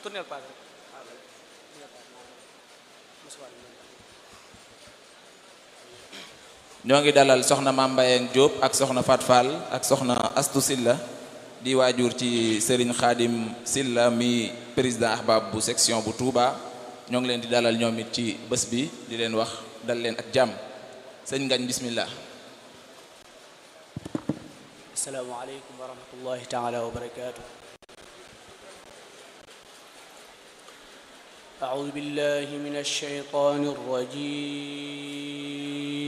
tournel paase rek ñoo ngi dalal soxna Mame Mbayang Diop ak soxna Fat Fall ak soxna Astu Silla di waajur ci Serigne Khadim Silla mi président ahbab bu section bu Touba ñoo ngi leen di dalal ñoom it ci bés bi di leen wax dal leen ak jàmm sëñ Ngañ bismillah assalaamu aleykum wa rahmatullahi taala wa barakaatu أعوذ بالله من الشيطان الرجيم